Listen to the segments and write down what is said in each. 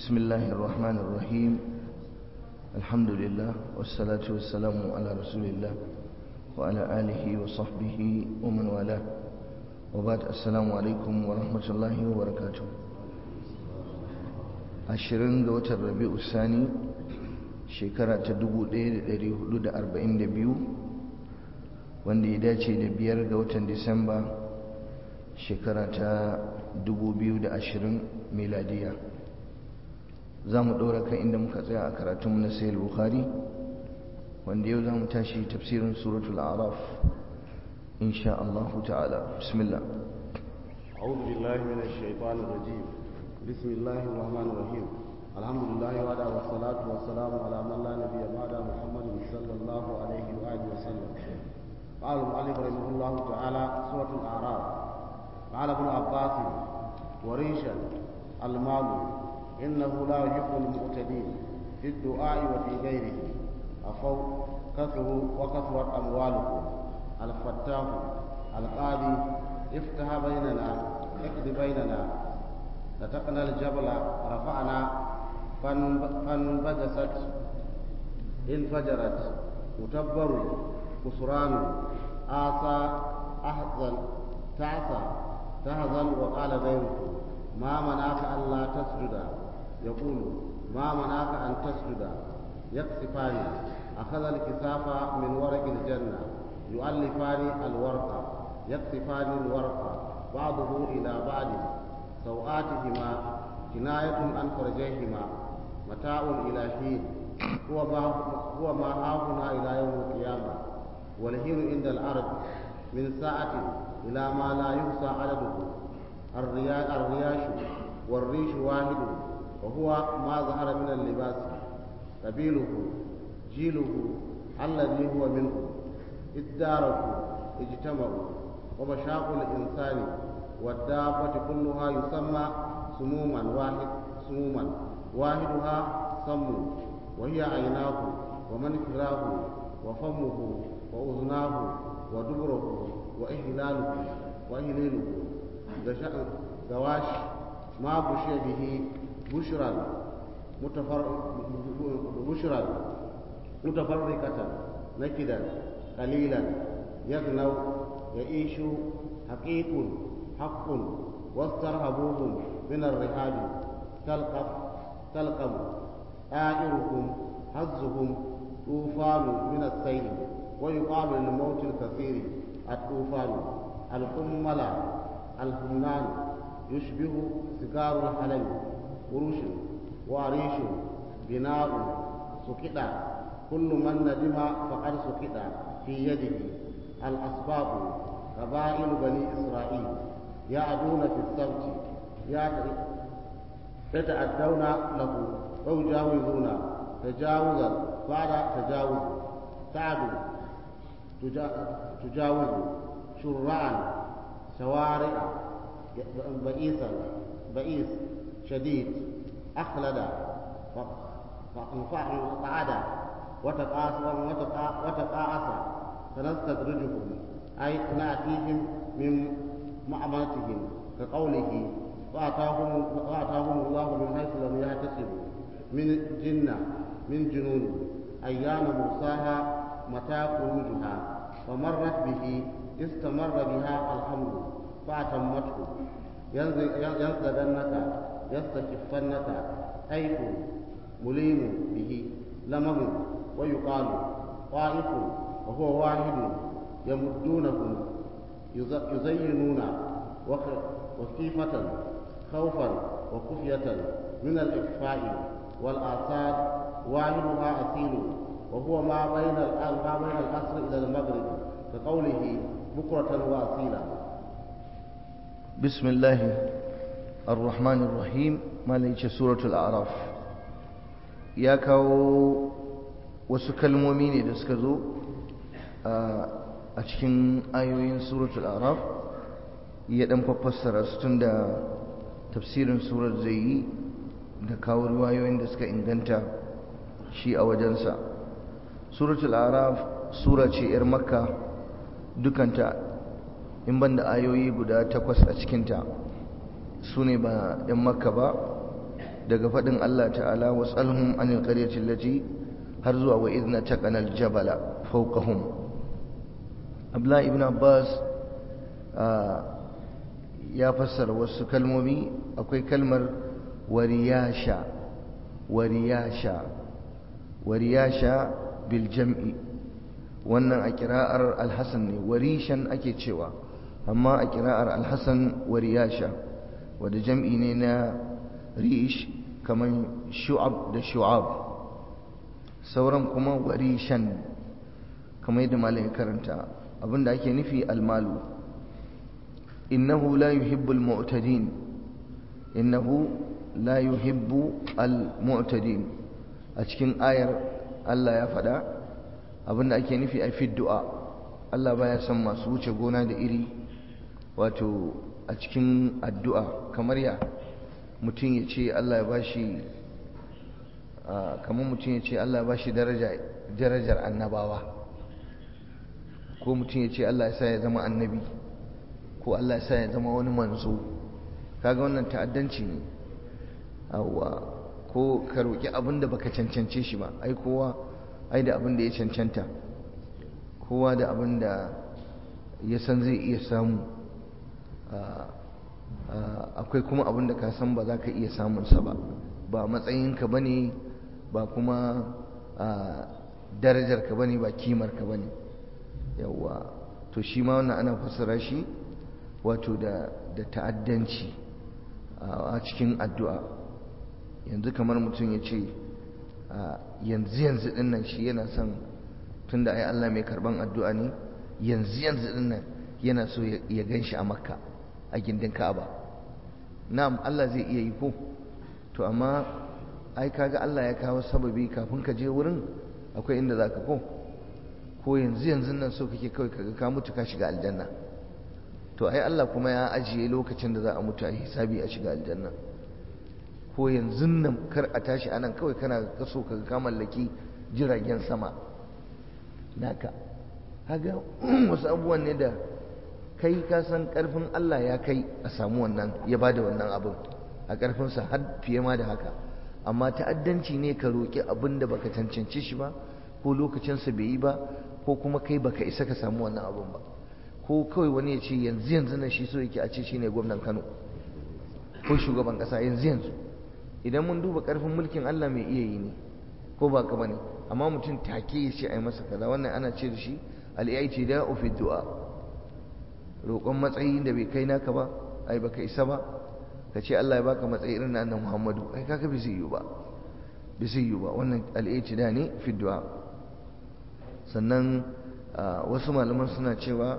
بسم الله الرحمن الرحيم الحمد لله والصلاة والسلام على رسول الله وعلى آله وصحبه ومن والاه وبعد السلام عليكم ورحمة الله وبركاته ashirin ga watan rabi'u sani shekara ta 1442 wanda ya dace da biyar ga watan disamba shekara ta 2020 miladiya za mu ɗora kan inda muka tsaya a karatunmu na sayar bukhari wanda yau za mu tashi tafsirin suratul araf insha Allah ta'ala bismillah أعوذ بالله من الشيطان الرجيم بسم الله الرحمن الرحيم الحمد لله وعلى والصلاة والسلام على من لا نبي بعد محمد صلى الله عليه وآله وسلم قال المؤلف رحمه الله تعالى سورة الأعراف قال ابن عباس وريشا المال إنه لا يحب المعتدين في الدعاء وفي غيره أفو كثروا وكثرت أموالكم الفتاح القاضي افتح بيننا اقض بيننا نتقنا الجبل رفعنا فانبجست انفجرت متبر خسران آسى أحزن تعسى تهزن وقال غيره ما منعك ألا تسجد يقول ما منعك أن تسجد يكسفان أخذ الكساف من ورق الجنة يؤلفان الورق يكسفان الورق بعضه إلى بعض سوآتهما كناية عن فرجيهما متاع إلى حين هو ما هو ما هاهنا إلى يوم القيامة والحين عند الأرض من ساعة إلى ما لا يحصى عدده الرياش والريش واحد وهو ما ظهر من اللباس قبيله جيله الذي هو منه اداركوا اجتمعوا ومشاق الإنسان والدابة كلها يسمى سموما واحد سموما واحدها سم وهي عيناه ومنكراه وفمه وأذناه ودبره وإهلاله وإهليله غواش ما بشي به بشرا متفر بشرا متفرقة نكدا قليلا يغنو يعيش حقيق حق واسترهبوهم من الرهاب تلقف تلقم آئرهم هزهم طوفان من السيل ويقال للموت الكثير الطوفان القمل الهمنان يشبه سكار الحلم قروش وعريش بناء سكتا كل من ندم فقد سكتا في يده الأسباب قبائل بني إسرائيل يعدون في السبت يتأدون له ويجاوزون تجاوزا بعد تجاوز تعدو تجاوز شرعا شوارع بئيسا بئيس شديد أخلد فقعد وتقاعس سنستدرجهم أي نأتيهم من معاملتهم كقوله وآتاهم, وآتاهم الله من حيث لم يحتسبوا من جنة من جنون أيام مرساها متى خروجها فمرت به استمر بها الحمد فأتمته ينزغنك يستكفنك حيث مليم به لمم ويقال طائف وهو واحد يمدونهم يزينون وكيفة خوفا وخفية من الإخفاء والآثار واحدها أصيل وهو ما بين ما بين العصر إلى المغرب كقوله بكرة وأصيلا بسم الله الرحمن الرحيم ما ليش سورة الأعراف يا كاو wasu kalmomi ne da suka zo a cikin ayoyin suratul araf ya dan fassara su tun da tafsirin surar zai yi da kawo ruwayoyin da suka inganta shi a wajensa suratul araf sura ce 'yar makka dukanta in ban da ayoyi guda takwas a cikinta su ne ba 'yan makka ba daga faɗin Allah ta'ala wasalhum anil qaryati allati har zuwa wa idna taqana aljabala fawqahum Abdullah ibn Abbas ya fassara wasu kalmomi akwai kalmar wariyasha wariyasha wariyasha bil jam'i wannan a kira'ar alhassan ne warishan ake cewa amma a kira'ar alhassan wariyasha wadda jam'i ne na rish kamar shu'ab da shu'ab sauran kuma warishan kamar yadda malin karanta abinda ake nufi almalu innahu la yuhibbul mu'tadin innahu la yuhibbu al-mu'tadin a cikin ayar Allah ya faɗa abinda ake nufi a fi du'a Allah baya son masu wuce gona da iri wato a cikin addu'a kamar ya mutum ya ce Allah ya bashi kamar mutum ya ce Allah ya bashi darajar annabawa ko mutum ya ce Allah ya sa ya zama annabi ko Allah ya sa ya zama wani manzo kaga wannan ta'addanci ne awwa ko ka roki abin da baka cancance shi ba ai kowa ai da abin da ya cancanta kowa da abin da ya san zai iya samu akwai kuma abin da ka san ba za ka iya samunsa ba ba matsayinka ba ne ba kuma darajarka ba ne ba kimarka ba ne yawwa to shi ma wannan ana fassara shi wato da ta'addanci a cikin addu'a yanzu kamar mutum ya ce yanzu yanzu din nan shi yana son tun da ai Allah mai karban addu'a ne yanzu yanzu din nan yana so ya gan shi a makka a gindin ka'aba na'am Allah zai iya yi ko to amma ai kaga Allah ya kawo sababi kafin ka je wurin akwai inda za ka ko ko yanzu yanzu nan so kake kawai kaga ka mutu ka shiga aljanna to ai Allah kuma ya ajiye lokacin da za a mutu a hisabi a shiga aljanna ko yanzu nan kar a tashi anan kawai kana kaso kaga ka mallaki jiragen sama naka haga wasu abubuwan ne da kai ka san karfin Allah ya kai a samu wannan ya bada wannan abin a karfinsa har fiye ma da haka amma ta'addanci ne ka roƙi abin da baka cancance shi ba ko lokacinsa bai yi ba ko kuma kai baka isa ka samu wannan abin ba ko kawai wani ya ce yanzu yanzu na shi so yake a ce shine gwamnan Kano ko shugaban kasa yanzu yanzu idan mun duba karfin mulkin Allah mai iya yi ne ko ba ka bane amma mutum take ya ce ai masa kaza wannan ana ce da shi al-i'ti da fi du'a roƙon matsayi da bai kai naka ba ai baka isa ba ka ce Allah ya baka matsayi irin na annabi Muhammadu ai kaga bai zai yi ba bai zai yi ba wannan al-i'ti da ne fi du'a sannan wasu malaman suna cewa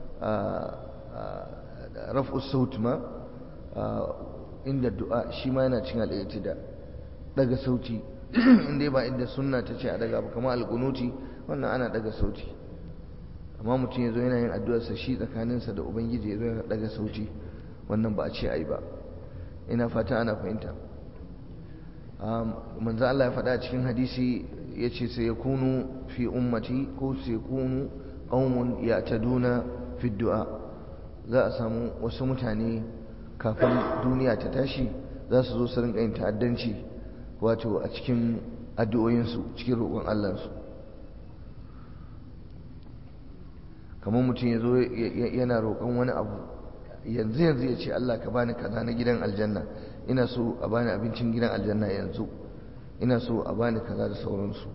raf'u saut ma inda du'a shi ma yana cin al'itida daga sauti inda ba inda sunna ta ce a daga ba kamar alƙunuti wannan ana daga sauti amma mutum ya zo yana yin addu'arsa shi tsakaninsa da ubangiji ya zo yana daga sauti wannan ba a ce a yi ba ina fata ana fahimta manzo Allah ya faɗa cikin hadisi ya ce sai ya kunu fi ummati ko sai kunu qaumun ya'taduna fi du'a za a samu wasu mutane kafin duniya ta tashi za su zo su rinka yin ta'addanci wato a cikin addu'o'insu cikin roƙon Allahnsu kamar mutum ya zo yana roƙon wani abu yanzu yanzu ya ce Allah ka bani kaza na gidan aljanna ina so a bani abincin gidan aljanna yanzu ina so a bani kaza da sauransu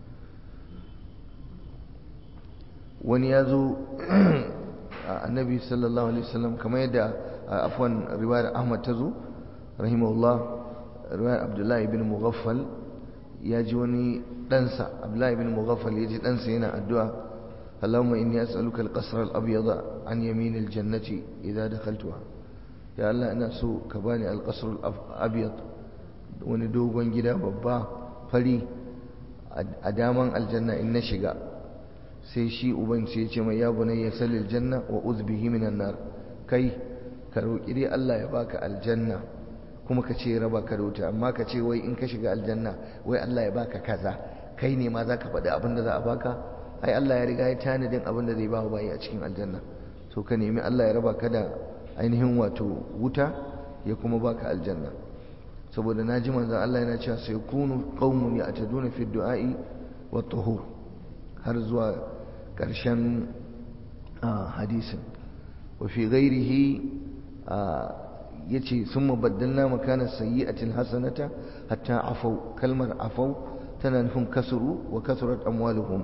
wani ya zo annabi sallallahu alaihi wasallam kamar yadda afwan riwayar Ahmad ta zo rahimahullah riwayar Abdullahi ibn Mughaffal ya ji wani ɗansa Abdullahi ibn Mughaffal ya ji ɗansa yana addu'a اللهم إني أسألك القصر الأبيض عن يمين الجنة إذا دخلتها يا الله أنا سو كباني القصر الأبيض وندوغن جدا بابا فلي أداما الجنة إن شقا سيشي أبن سيشي ما يا بني يسل الجنة وأذ به من النار كي كروك إلي الله يباك الجنة kuma ka ce raba ka da wuta amma ka ce wai in ka shiga aljanna wai Allah ya baka kaza kai ne ma za ka faɗi abin da za a baka ai Allah ya riga ya tanadin abin da zai ba wa bayi a cikin aljanna so ka nemi Allah ya raba ka da ainihin wato wuta ya kuma baka aljanna saboda na ji manzan Allah yana cewa sai kunu qaumun ya'taduna fi du'a'i wa tuhur har zuwa ƙarshen hadisin wa fi ghairihi yace summa baddalna makana sayyi'atil hasanata hatta afau kalmar afau tana nufin kasuru wa kasurat amwaluhum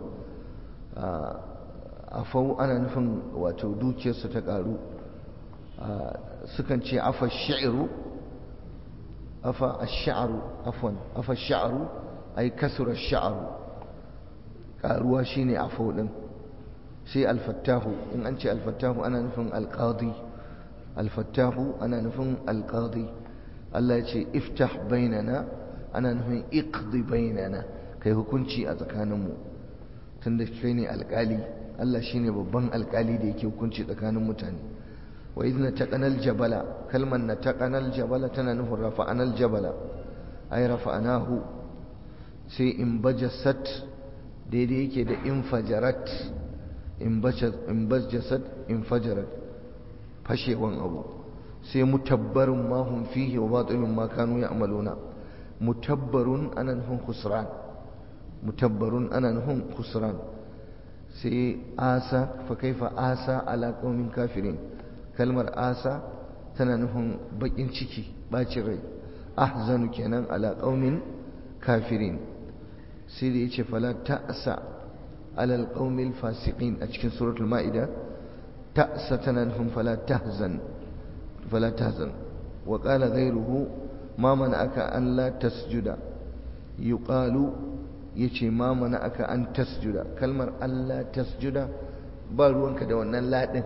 afau ana nufin wato dukiyarsu ta karu sukan ce afa shi'ru afa ash-sha'ru afwan afa ash-sha'ru ay kasura ash-sha'ru karuwa shine afau din sai al-fattahu in an ce al-fattahu ana nufin al-qadi al-fattahu ana nufin al-qadi Allah ya ce iftah bainana ana nufin iqdi bainana kai hukunci a tsakaninmu tunda kai ne alkali Allah shine babban alkali da yake hukunci tsakanin mutane wa idna taqanal jabala kalman na taqanal jabala tana nufin rafa'anal jabala ay rafa'anahu sai in bajasat daidai yake da infajarat in bajasat infajarat fashewan abu sai mutabbarun ma hum fihi wa batilun ma kanu ya'maluna mutabbarun ana nufin khusran mutabbarun ana nufin khusran sai asa fa kaifa asa ala qaumin kafirin kalmar asa tana nufin bakin ciki bacin rai ahzanu kenan ala qaumin kafirin sai da yace fala ta'sa ala alqaumil fasiqin a cikin suratul maida ta'sa tana nufin fala tahzan fala tahzan wa qala ghayruhu ma mana'aka an la tasjuda yuqalu yace ma mana'aka an tasjuda kalmar Allah tasjuda ba ruwanka da wannan ladin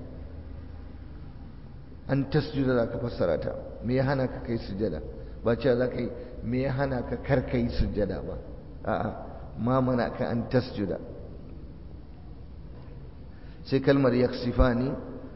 an tasjuda zaka fassara ta me ya hana ka kai sujada ba cewa zaka yi me ya hana ka kar kai sujada ba a'a ma mana'aka an tasjuda sai kalmar yaksifani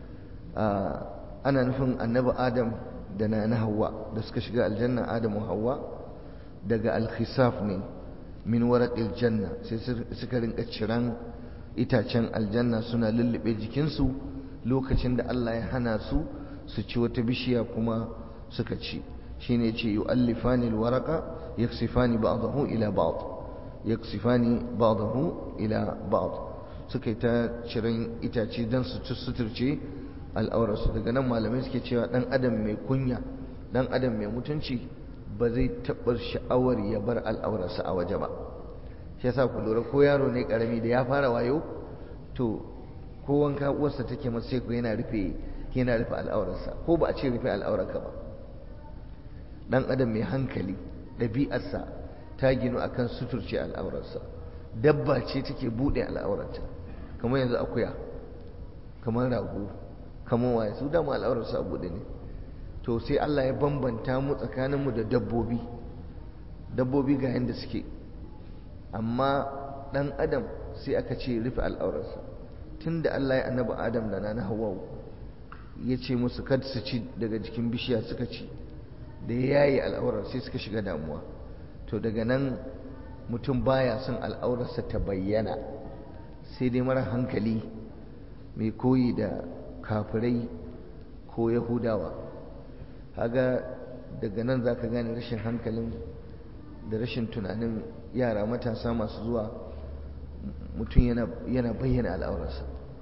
ana nufin annabi adam da na na hawa da suka shiga aljanna adamu hawa daga alkhisaf ne min waraqil janna sai suka rinka ciran itacen aljanna suna lullube jikinsu lokacin da Allah ya hana su su ci wata bishiya kuma suka ci shine yace yu'allifani alwaraqa yaksifani ba'dahu ila ba'd yaksifani ba'dahu ila ba'd suka yi ta ciran itace dan su suturce al'aurarsu daga nan malamai suke cewa dan adam mai kunya dan adam mai mutunci ba zai taɓa sha'awar ya bar al'aurarsa a waje ba shi yasa ku lura ko yaro ne karami da ya fara wayo to ko wanka uwarsa take masa sai ku yana rufe yana rufe al'aurarsa ko ba a ce rufe al'aurarka ba dan adam mai hankali ɗabi'arsa ta ginu akan suturce al'aurarsa dabba ce take buɗe al'aurarta kamar yanzu akuya kamar rago kamar waye su dama al'aurarsu a buɗe ne to sai Allah ya bambanta mu tsakaninmu da dabbobi dabbobi ga yadda suke amma ɗan adam sai aka ce rufe al'aurarsa tun da Allah ya annaba adam da na hawa ya ce musu kad su ci daga jikin bishiya suka ci da ya yayi al'aurar sai suka shiga damuwa to daga nan mutum baya son al'aurarsa ta bayyana sai dai mara hankali mai koyi da kafirai ko yahudawa haga daga nan za ka gane rashin hankalin da rashin tunanin yara matasa masu zuwa mutum yana bayyana al'aurarsa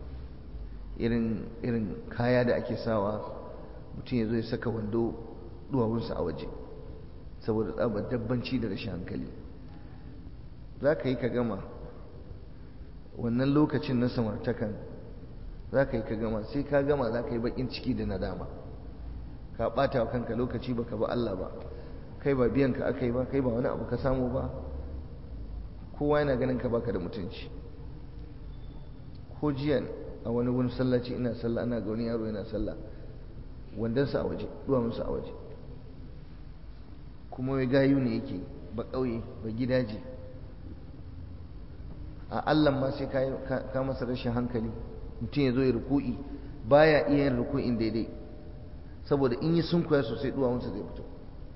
irin kaya da ake sawa mutum ya zo ya saka wando duwawunsa a waje saboda tsabar dabbanci da rashin hankali za ka yi ka gama wannan lokacin na samartakan za ka yi ka gama sai ka gama za ka yi bakin ciki da nadama ka ɓata wa kanka lokaci ba ka ba Allah ba kai ba biyan ka aka yi ba kai ba wani abu ka samu ba kowa yana ganin ka baka da mutunci ko jiya a wani wani sallaci ina sallah ana ga wani yaro yana sallah wandansa a waje duwamunsa a waje kuma wai gayu ne yake ba ƙauye ba gidaje a Allah ma sai ka masa rashin hankali mutum ya zo ya ruku'i baya iya yin ruku'in daidai saboda in yi sunkuya sosai duwawunsa zai fito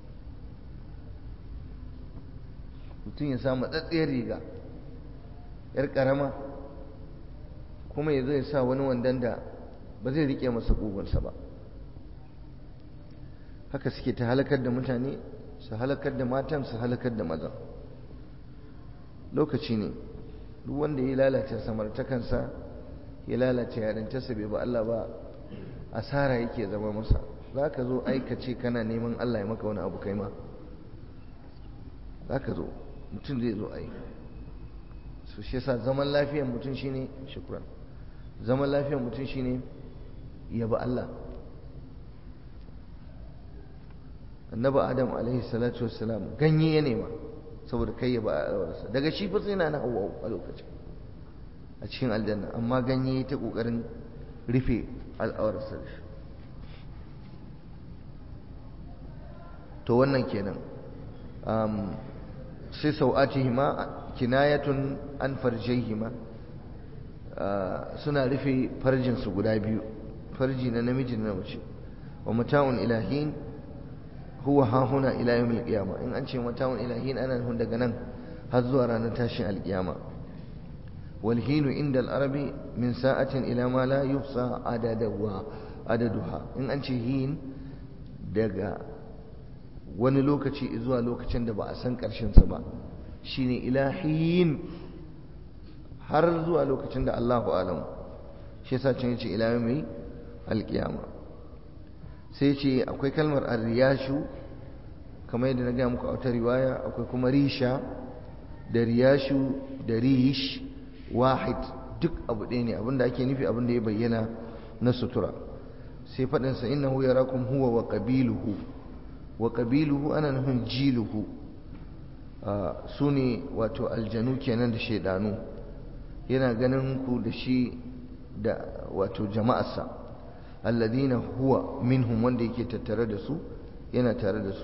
mutum ya sa matsatsiyar riga yar karama kuma ya zo ya sa wani wandan da ba zai rike masa ƙugunsa ba haka suke ta halakar da mutane su halakar da matan su halakar da mazan lokaci ne duk wanda ya lalata samartakansa ya lalata yarintarsa bai ba Allah ba asara yake zama masa za ka zo aikace kana neman Allah ya maka wani abu kai ma za ka zo mutum zai zo ai su shi yasa zaman lafiyar mutum shine shukran zaman lafiyar mutum shine ya ba Allah annabi adam alaihi salatu wassalam ganye ya nema saboda kai ya ba alwarsa daga shi fa sai na na hawa a lokacin a cikin aljanna amma ganye ta kokarin rufe al'awarsa da shi to wannan kenan sai sau'atihima kinayatun an farjaihima suna rufe farjinsu guda biyu farji na namiji na mace wa mata'un ilahin huwa ha huna ila yawmil qiyama in an ce mata'un ilahin ana nufin daga nan har zuwa ranar tashin alkiyama wal hinu inda al-arabi min sa'atin ila ma la yufsa adadaha adaduha in an ce hin daga wani lokaci zuwa lokacin da ba a san karshen sa ba shine ilahin har zuwa lokacin da Allahu alam shi yasa can yace ila yawmil alkiyama sai ce akwai kalmar arriyashu kamar yadda na gaya muku a wata riwaya akwai kuma risha da riyashu da rish wahid duk abu ɗaya ne abinda ake nufi abinda ya bayyana na sutura sai faɗinsa innahu yarakum huwa wa qabiluhu wa qabiluhu ana nufin jiluhu su ne wato aljanu kenan da shaidanu yana ganin ku da shi da wato jama'arsa alladina huwa minhum wanda yake tattare da su yana tare da su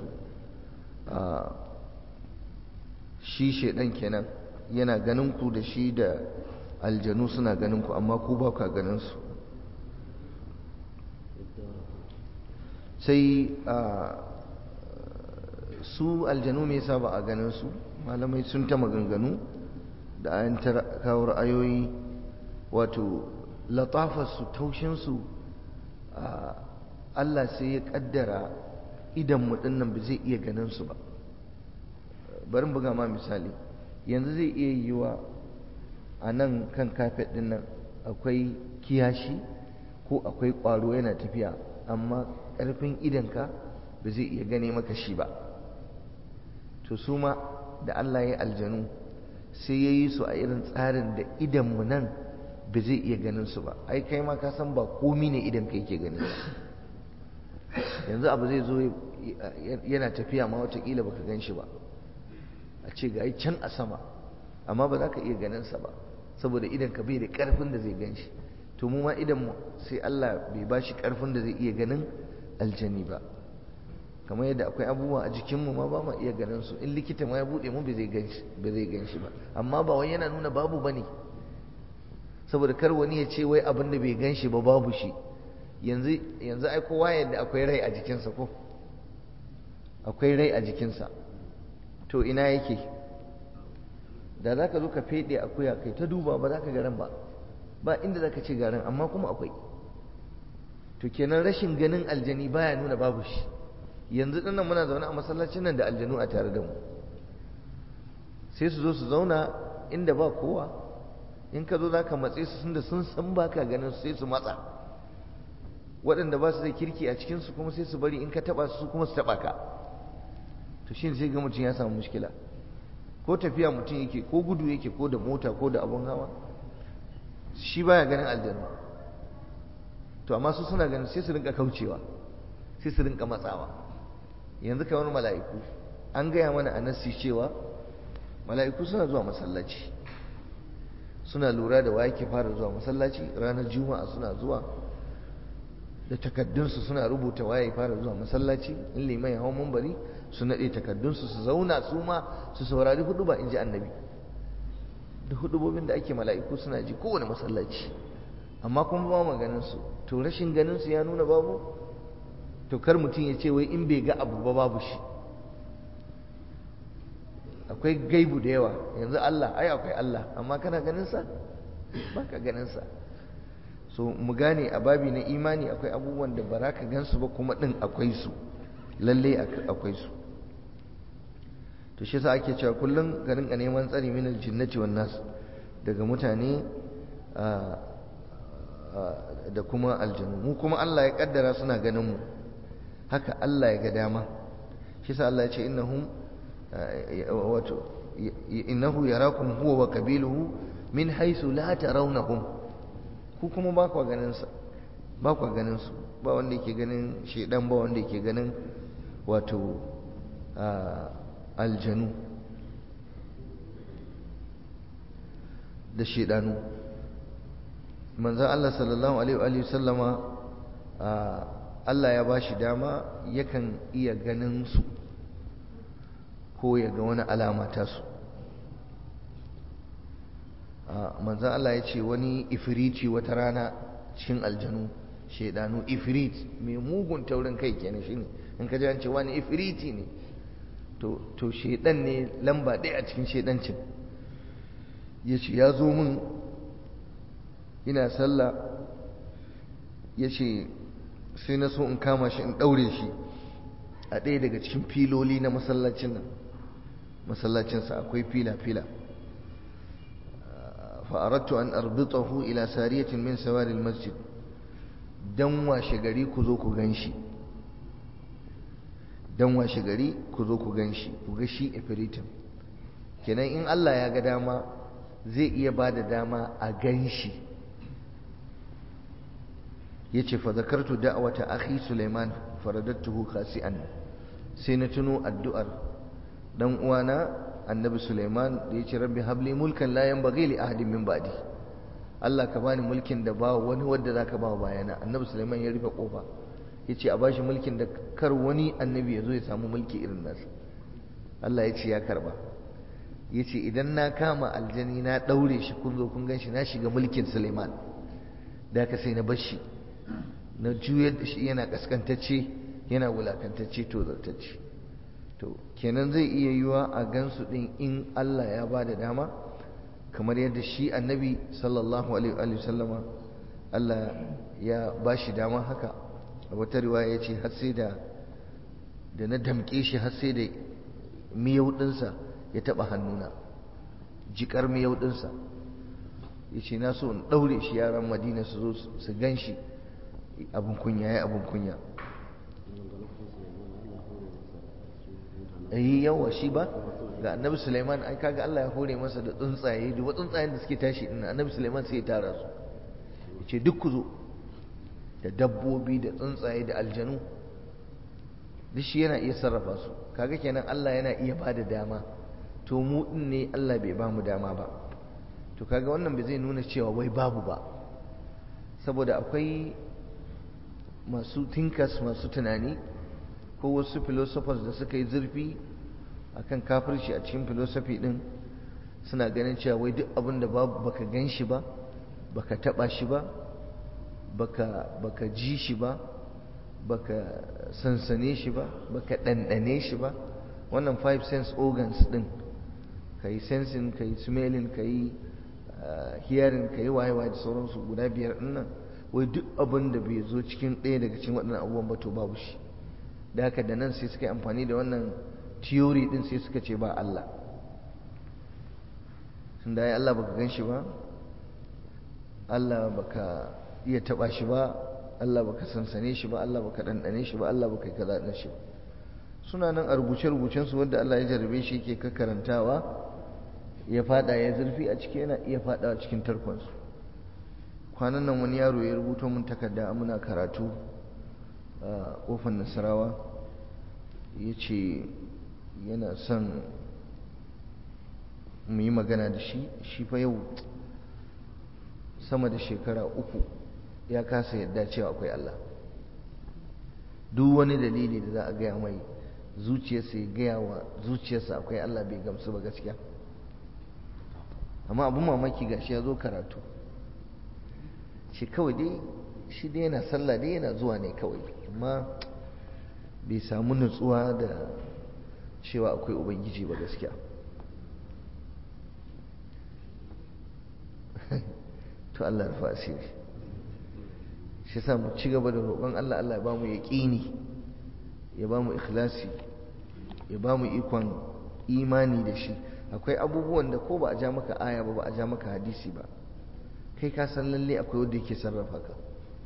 shi shaidan kenan yana ganin ku da shi da aljanu suna ganin ku amma ku ba ka ganin su sai su aljanu me yasa ba a ganin su malamai sun ta maganganu da ayan kawo ra'ayoyi wato latafarsu taushinsu Allah sai ya kaddara idan mu dinnan ba zai iya ganin su ba bari buga ma misali yanzu zai iya yiwa a nan kan kafet din nan akwai kiyashi ko akwai ƙwaro yana tafiya amma ƙarfin idanka ba zai iya gane maka shi ba to su ma da Allah ya aljanu sai ya yi su a irin tsarin da idanmu nan ba zai iya ganin su ba ai kai ma ka san ba komi ne idan kai ke ganin ba yanzu abu zai zo yana tafiya ma watakila baka gan shi ba a ce ga can a sama amma ba za ka iya ganin sa ba saboda idan ka bai da karfin da zai gan shi to mu ma idan mu sai Allah bai ba shi karfin da zai iya ganin aljani ba kamar yadda akwai abubuwa a jikinmu ma ba ma iya ganin su in likita ma ya bude mu ba zai gan shi ba amma ba wai yana nuna babu bane saboda kar wani ya ce wai abin da bai gan shi ba babu shi yanzu yanzu ai kowa yadda akwai rai a jikinsa ko akwai rai a jikinsa to ina yake da za ka zo ka feɗe akuya kai ta duba ba za ka garan ba ba inda za ka ce garan amma kuma akwai to kenan rashin ganin aljani baya nuna babu shi yanzu dinnan muna zaune a masallacin nan da aljanu a tare da mu sai su zo su zauna inda ba kowa in ka zo za ka matse su da sun san ba ka ganin su sai su matsa waɗanda ba su da kirki a cikinsu kuma sai su bari in ka taɓa su kuma su taɓa ka to shi sai ga mutum ya samu mushkila ko tafiya mutum yake ko gudu yake ko da mota ko da abun hawa shi baya ganin aljanu to amma su suna ganin sai su rinka kaucewa sai su rinka matsawa yanzu kamar mala'iku an gaya mana a nasi cewa mala'iku suna zuwa masallaci suna lura da waye ke fara zuwa masallaci ranar juma'a suna zuwa da takaddunsu suna rubuta waye fara zuwa masallaci in liman ya hau mumbari su naɗe takaddunsu su zauna su ma su saurari hudu ba in ji annabi da hudubobin da ake mala'iku suna ji kowane masallaci amma kuma ba maganin su to rashin ganin su ya nuna babu to kar mutum ya ce wai in bai ga abu ba babu shi akwai gaibu da yawa yanzu Allah ai akwai Allah amma kana ganin sa baka ganin sa so mu gane a babi na imani akwai abubuwan da ba ka gansu ba kuma din akwai su lalle akwai su to shi yasa ake cewa kullum ka rinka neman tsari min aljinnati wan nas daga mutane da kuma aljanu mu kuma Allah ya kaddara suna ganin mu haka Allah ya ga dama shi yasa Allah ya ce innahum wato innahu yarakum huwa wa qabiluhu min haythu la tarawnahum ku kuma ba ku ganin sa ba ku ganin su ba wanda yake ganin shedan ba wanda yake ganin wato aljanu da shedanu manzon Allah sallallahu alaihi wa sallama Allah ya bashi dama yakan iya ganin su ko ya ga wani alama ta su manzan Allah ya ce wani ifiriti wata rana cikin aljanu shaidanu ifirit mai mugun taurin kai kenan shi ne in ka ji an ce wani ifiriti ne to shaidan ne lamba ɗaya a cikin shaidancin ya ce ya zo min ina sallah ya ce sai na so in kama shi in ɗaure shi a ɗaya daga cikin filoli na masallacin nan masallacinsa akwai fila-fila fa'arattu an arbitahu ila sariyatin min sawaril masjid dan washe gari ku zo ku ganshi dan washe gari ku zo ku ganshi ku ga shi ifritin kenan in Allah ya ga dama zai iya ba da dama a ganshi yace fa zakartu da'wata akhi Sulaiman faradattuhu khasi'an sai na tuno addu'ar dan uwana annabi Sulaiman da yace rabbi habli mulkan la yanbaghi li ahadin min ba'di Allah ka bani mulkin da ba wani wanda zaka ba bayana annabi Sulaiman ya rufe kofa yace a bashi mulkin da kar wani annabi ya zo ya samu mulki irin nasa Allah yace ya karba yace idan na kama aljani na daure shi kun zo kun ganshi na shiga mulkin Sulaiman da ka sai na bashi na juyar da shi yana kaskantacce yana wulakantacce to zartacce to kenan zai iya yiwa a gansu din in Allah ya ba da dama kamar yadda shi annabi sallallahu alaihi sallama Allah ya ba shi dama haka a wata riwaya ya ce har sai da da na damƙe shi har sai da miyau ɗinsa ya taɓa hannuna jikar miyau ɗinsa ya ce na so in ɗaure shi yaran madina su zo su gan shi abin kunya ya abin kunya yi yawa shi ba ga annabi suleiman ai kaga Allah ya hore masa da tsuntsaye duk tsuntsayen da suke tashi din annabi suleiman sai ya tara su yace duk ku zo da dabbobi da tsuntsaye da aljanu duk shi yana iya sarrafa su kaga kenan Allah yana iya bada dama to mu din ne Allah bai ba mu dama ba to kaga wannan bai zai nuna cewa wai babu ba saboda akwai masu thinkers masu tunani ko wasu philosophers da suka yi zurfi akan kafirci a cikin philosophy din suna ganin cewa wai duk abin da babu baka gan shi ba baka taba shi ba baka baka ji shi ba baka sansane shi ba baka ɗanɗane shi ba wannan five sense organs din ka yi sensing ka yi smelling ka yi hearing ka yi wayewa da sauransu guda biyar din nan wai duk abin da bai zo cikin ɗaya daga cikin waɗannan abubuwan ba to babu shi da haka da nan sai suka yi amfani da wannan theory din sai suka ce ba Allah tun da ya Allah baka gan shi ba Allah baka iya taba shi ba Allah baka sansane shi ba Allah baka ɗanɗane shi ba Allah baka yi kaza ɗin shi ba suna nan a rubuce-rubucen su wanda Allah ya jarrabe shi yake kakkarantawa ya fada ya zurfi a ciki yana iya fadawa cikin tarkonsu kwanan nan wani yaro ya rubuto mun takarda muna karatu a kofar nasarawa ya ce yana son mu yi magana da shi shi fa yau sama da shekara uku ya kasa yadda cewa akwai Allah duk wani dalili da za a gaya mai zuciyarsa ya gaya wa zuciyarsa akwai Allah bai gamsu ba gaskiya amma abin mamaki gashi ya zo karatu shi kawai dai shi dai yana sallah dai yana zuwa ne kawai amma bai samu nutsuwa da cewa akwai ubangiji ba gaskiya to Allah rufa asiri shi sa mu ci gaba da roƙon Allah Allah ya ba mu yaƙini ya ba mu ikhlasi ya ba mu ikon imani da shi akwai abubuwan da ko ba a ja maka aya ba ba a ja maka hadisi ba kai ka san lalle akwai wanda yake sarrafa ka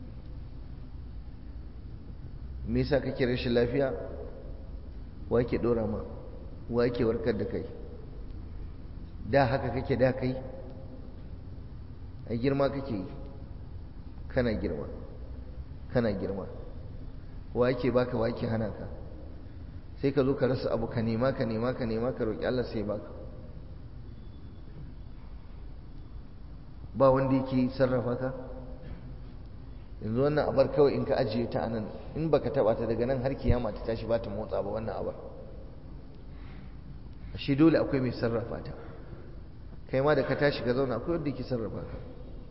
me yasa kake rashin lafiya wa yake dora ma wa yake warkar da kai da haka kake da kai a girma kake yi kana girma kana girma wa yake baka wa yake hana ka sai ka zo ka rasa abu ka nema ka nema ka nema ka roƙi Allah sai baka ba wanda yake sarrafa ka yanzu wannan abar kawai in ka ajiye ta anan in baka taba ta daga nan har kiyama ta tashi ba ta motsa ba wannan abar shi dole akwai mai sarrafa ta kai ma da ka tashi ka zauna akwai wanda yake sarrafa ka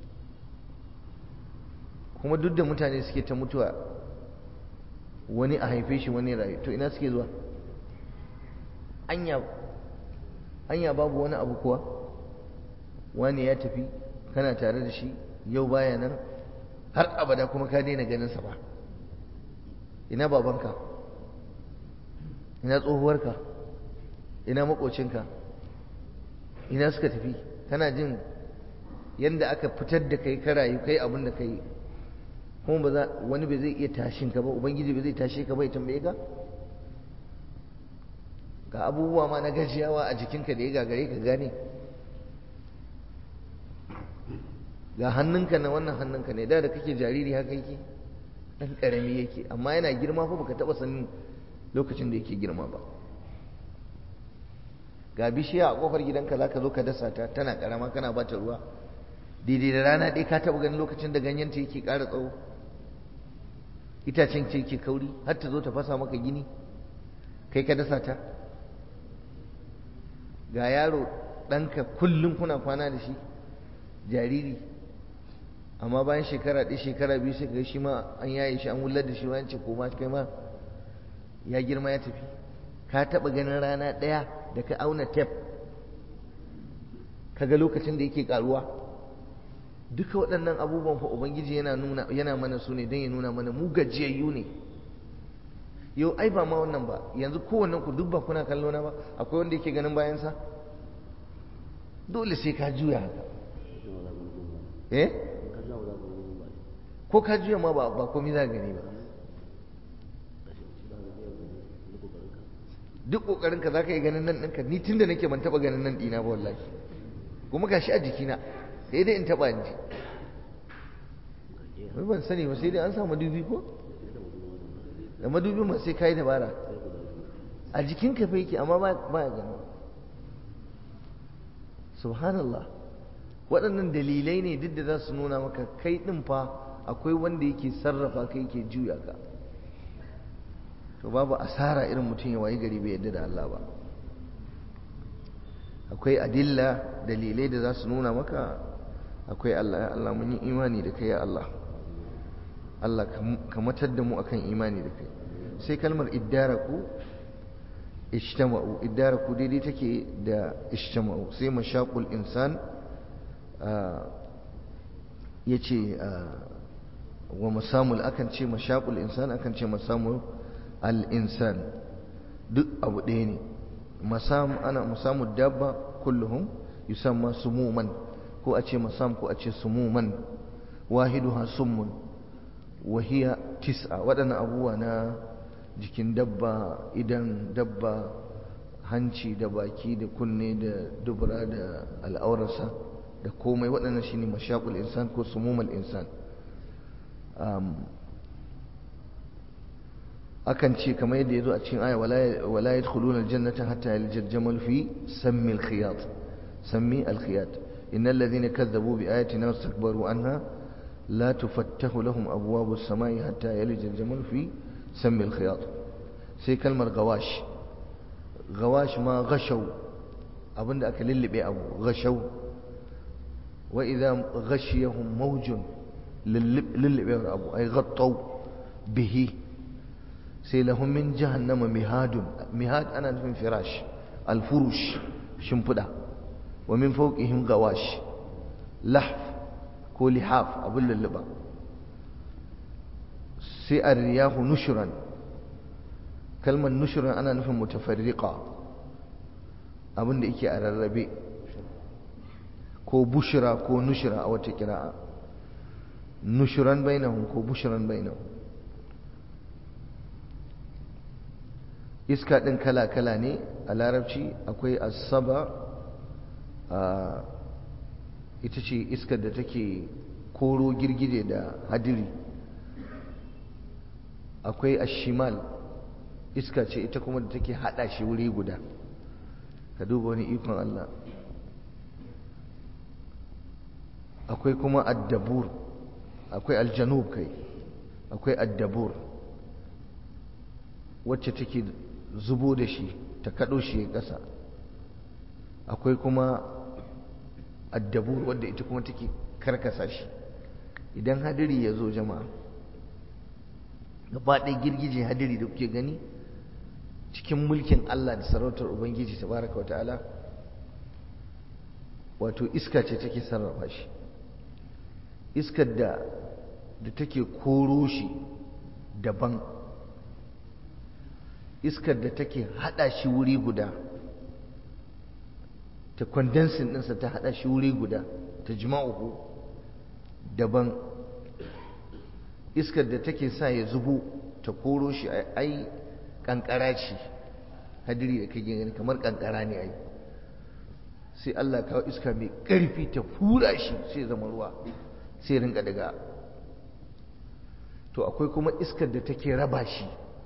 kuma duk da mutane suke ta mutuwa wani a haife shi wani rayu to ina suke zuwa anya anya babu wani abu kuwa wani ya tafi kana tare da shi yau baya nan har abada kuma ka daina ganin sa ba ina babanka ina tsohuwarka ina makocinka ina suka tafi kana jin yadda aka fitar da kai ka rayu kai abin da kai kuma ba za wani bai zai iya tashin ka ba ubangiji bai zai tashe ka ba ya tambaye ka ga abubuwa ma na gajiyawa a jikinka da ya gagare ka gane ga hannunka na wannan hannunka ne da da kake jariri haka yake dan karami yake amma yana girma fa baka taba sanin lokacin da yake girma ba ga bishiya a kofar gidanka zaka zo ka dasa ta tana karama kana bata ruwa daidai da rana ɗaya ka taba ganin lokacin da ganyen ta yake ƙara tsawo itacen ce yake kauri har ta zo ta fasa maka gini kai ka dasa ta ga yaro ɗanka kullum kuna kwana da shi jariri amma bayan shekara ɗaya shekara biyu sai ga shi ma an yaye shi an wullar da shi wani ce koma kai ma ya girma ya tafi ka taɓa ganin rana ɗaya da ka auna tef ka ga lokacin da yake ƙaruwa duka waɗannan abubuwan fa ubangiji yana nuna yana mana su ne don ya nuna mana mu gajiyayyu ne yau ai ba ma wannan ba yanzu kowannen ku duk ba kuna kallo na ba akwai wanda yake ganin bayansa dole sai ka juya haka eh ko ka juya ma ba ba komai za gani ba duk kokarin ka zaka yi ganin nan ɗinka ni tunda nake ban taba ganin nan ɗina ba wallahi kuma gashi a jikina sai dai in taba in ji wai ban sani ba sai dai an sa madubi ko da madubi ma sai kai dabara a jikin ka fa yake amma ba ya gani subhanallah waɗannan dalilai ne duk da za su nuna maka kai ɗin fa akwai wanda yake sarrafa kai yake juya ka to babu asara irin mutum ya wayi gari bai yadda da Allah ba akwai adilla dalilai da za su nuna maka akwai Allah ya Allah mun yi imani da kai ya Allah Allah ka matar da mu akan imani da kai sai kalmar iddaraku ijtama'u iddaraku daidai take da ijtama'u sai mashaqul insan yace wa masamul akan ce mashaqul insan akan ce masamul al-insan duk abu ɗaya ne masam ana masamu dabba kulluhum yusamma sumuman ko a ce masam ko a ce sumuman wahiduha summun wa hiya tis'a waɗannan abubuwa na jikin dabba idan dabba hanci da baki da kunne da dubura da al'aurarsa da komai waɗannan shine mashaqul insan ko sumumal insan akan ce kamar yadda ya zo a cikin aya wala yadkhuluna aljannata hatta yaljal jamal fi sammi alkhiyat sammi alkhiyat innal ladhina kadzabu bi ayatina wastakbaru anha la tufattahu lahum abwabu as-samai hatta yaljal jamal fi sammi alkhiyat sai kalmar gawash gawash ma gashaw abinda aka lullube abu gashaw wa idha ghashiyahum mawjun lullube abu ay ghattaw bihi sai lahum min jahannama mihadun mihad ana nufin firash alfurush shimfiɗa wa min fawqihim gawash lahf ko lihaf abin lulluba sai arriyahu nushran kalmar nushran ana nufin mutafarriqa abin da yake a rarrabe ko bushira ko nushira a wata kira'a nushuran bainahum ko bushran bainahum iska ɗin kala-kala ne a larabci akwai asaba a ita ce iskar da take koro girgije da hadiri akwai ashimal iska ce ita kuma da take hada shi wuri guda ka duba wani ikon Allah akwai kuma addabur akwai aljanub kai akwai addabur wacce take zubo da shi ta kaɗo shi ya ƙasa akwai kuma addabur wadda ita kuma take karkasa shi idan hadiri ya zo jama'a gaba ɗaya girgije hadiri da kuke gani cikin mulkin Allah da sarautar Ubangiji tabaraka wa ta'ala wato iska ce take sarrafa shi iskar da da take koro shi daban iskar da take hada shi wuri guda ta kwandansin ɗinsa ta hada shi wuri guda ta jima'uhu daban iskar da take sa ya zubo ta koro shi ai kankara ce hadiri da kake gani kamar kankara ne ai sai Allah kawo iska mai ƙarfi ta hura shi sai zama ruwa sai rinka daga to akwai kuma iskar da take raba shi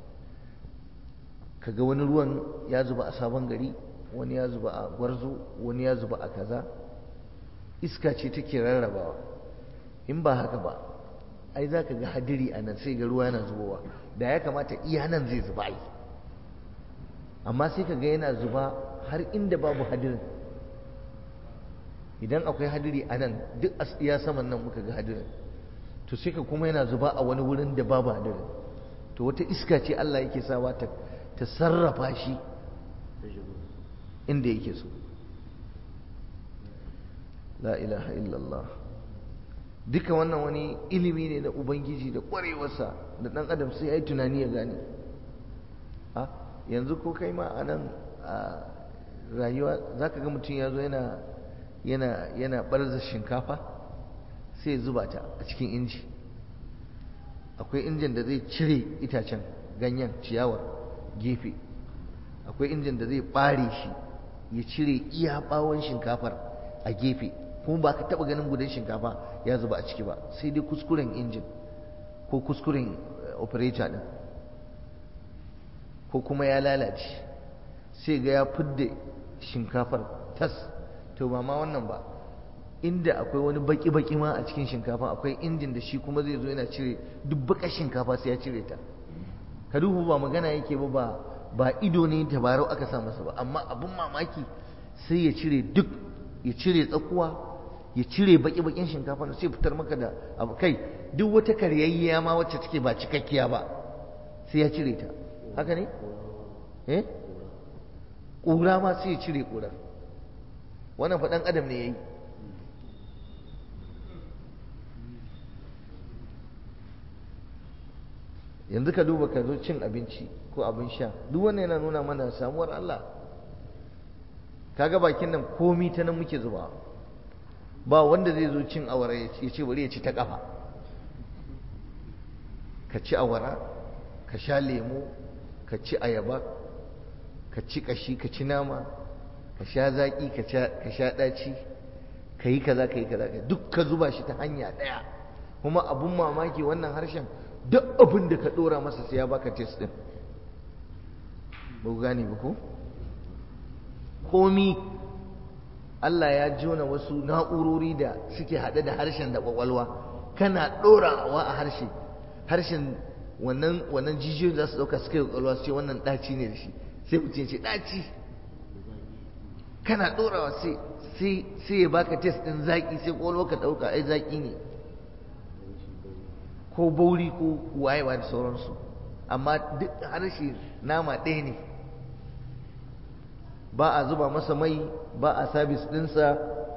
kaga wani ruwan ya zuba a sabon gari wani ya zuba a gwarzo wani ya zuba a kaza iska ce take rarrabawa in ba haka ba ai za ka ga hadiri a nan sai ga ruwa yana zubowa da ya kamata iya nan zai zuba ai amma sai ka ga yana zuba har inda babu hadirin idan akwai hadiri a nan duk a iya saman nan muka ga hadirin to sai ka kuma yana zuba a wani wurin da babu hadirin to wata iska ce Allah yake sawa ta ta sarrafa shi inda yake so la ilaha illallah duka wannan wani ilimi ne na ubangiji da ƙwarewarsa da ɗan adam sai ya yi tunani ya gane a yanzu ko kai ma a nan a rayuwa za ka ga mutum ya zo yana yana yana ɓarza shinkafa sai ya zuba ta a cikin inji akwai injin da zai cire itacen ganyen ciyawar gefe akwai injin da zai ɓare shi ya cire iya ɓawon shinkafar a gefe kuma ba ka taɓa ganin gudan shinkafa ya zuba a ciki ba sai dai kuskuren injin ko kuskuren operator ɗin ko kuma ya lalace sai ga ya fidda shinkafar tas to ba ma wannan ba inda akwai wani baki-baki ma a cikin shinkafa akwai injin da shi kuma zai zo yana cire duk bakar shinkafa sai ya cire ta ka duhu ba magana yake ba ba ba ido ne tabarau aka sa masa ba amma abin mamaki sai ya cire duk ya cire tsakuwa ya cire baki-bakin shinkafa sai fitar maka da abu kai duk wata karyayya ma wacce take ba cikakkiya ba sai ya cire ta haka ne eh ƙura ma sai ya cire ƙura wannan faɗan adam ne ya yi yanzu ka duba ka zo cin abinci ko abin sha duk wannan yana nuna mana samuwar Allah kaga bakin nan komi ta nan muke zuba ba wanda zai zo cin awara ya ce bari ya ci ta kafa ka ci awara ka sha lemo ka ci ayaba ka ci kashi ka ci nama ka sha zaki ka sha ɗaci ka yi kaza ka yi kaza duk ka zuba shi ta hanya ɗaya kuma abun mamaki wannan harshen duk abin da ka ɗora masa sai ya baka test ɗin ba ku gane ba ko komi Allah ya jona wasu na'urori da suke haɗe da harshen da ƙwaƙwalwa kana ɗorawa a harshe harshen wannan wannan jijiyoyin za su ɗauka suka yi ƙwaƙwalwa su ce wannan ɗaci ne da shi sai mutum ce ɗaci kana ɗorawa sai sai ya baka test ɗin zaƙi sai ƙwaƙwalwa ka ɗauka ai zaƙi ne ko bauri ko wayewa da sauransu amma duk harshe nama ɗaya ne ba a zuba masa mai ba a sabis ɗinsa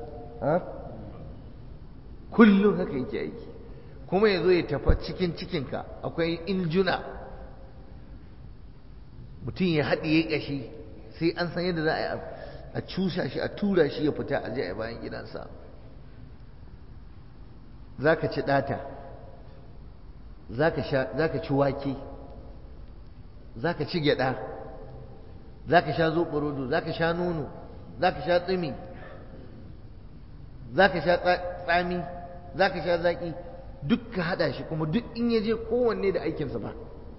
kullum haka yake aiki kuma ya zo ya tafa cikin cikinka akwai injuna mutum ya haɗiye ƙashi sai an san yadda za a yi a cusa shi a tura shi ya fita a je a bayan gidansa za ka ci ɗata za ka ci wake za ka ci gyaɗa za ka sha zoɓorodo za ka sha nono za ka sha tsimi za ka sha tsami za ka sha zaƙi duk ka haɗa shi kuma duk in ya je kowanne da aikinsa ba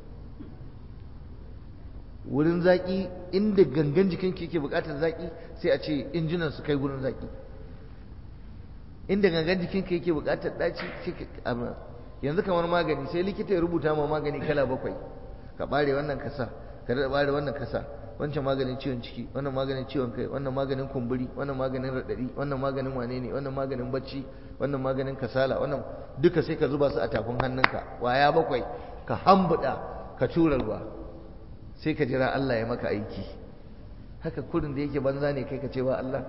wurin zaƙi inda gangan jikin ke buƙatar zaƙi sai a ce injinan su kai wurin zaƙi inda gangan jikin ka yake buƙatar ɗaci sai yanzu kamar magani sai likita ya rubuta ma magani kala bakwai ka ɓare wannan kasa ka daɗa ɓare wannan kasa wancan maganin ciwon ciki wannan maganin ciwon kai wannan maganin kumburi wannan maganin raɗaɗi wannan maganin wane ne wannan maganin bacci wannan maganin kasala wannan duka sai ka zuba su a tafin hannunka waya bakwai ka hambuɗa ka tura ruwa sai ka jira Allah ya maka aiki haka kurin da yake banza ne kai ka ce wa Allah